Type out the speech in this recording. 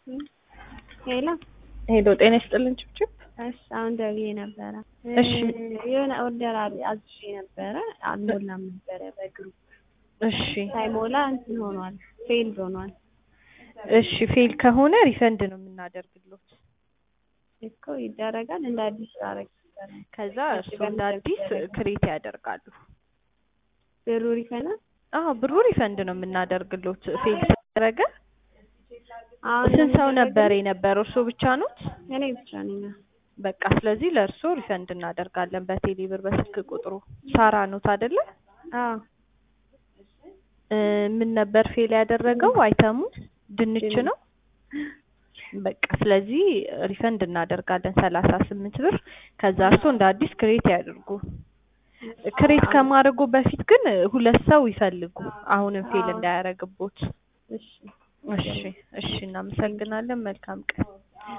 ሄሎ ሄሎ ጤና ይስጥልን ችብችብ። እሺ አሁን ደውዬ ነበረ። እሺ የሆነ ኦርደር አዝዤ ነበረ አልሞላም ነበረ በግሩፕ እሺ ሳይሞላ እንትን ሆኗል፣ ፌልድ ሆኗል እሺ ፌል ከሆነ ሪፈንድ ነው የምናደርግሎት። እኮ ይደረጋል። እንደ አዲስ አረግ ነበረ ከዛ እሱ እንደ አዲስ ክሬት ያደርጋሉ። ብሩ ሪፈና አዎ ብሩ ሪፈንድ ነው የምናደርግሎት። ፌል ተደረገ። አሁን ስንት ሰው ነበር የነበረው? እርሶ ብቻ ኖት? እኔ ብቻ ነኝ። በቃ ስለዚህ ለእርሶ ሪፈንድ እናደርጋለን በቴሌ ብር በስልክ ቁጥሩ። ሳራ ኖት አይደለ? አዎ እ ምን ነበር ፌል ያደረገው? አይተሙ ድንች ነው። በቃ ስለዚህ ሪፈንድ እናደርጋለን ሰላሳ ስምንት ብር። ከዛ እርሶ እንደ አዲስ ክሬት ያድርጉ። ክሬት ከማድረጉ በፊት ግን ሁለት ሰው ይፈልጉ፣ አሁንም ፌል እንዳያደርግቦት። እሺ እሺ እሺ፣ እናመሰግናለን። መልካም ቀን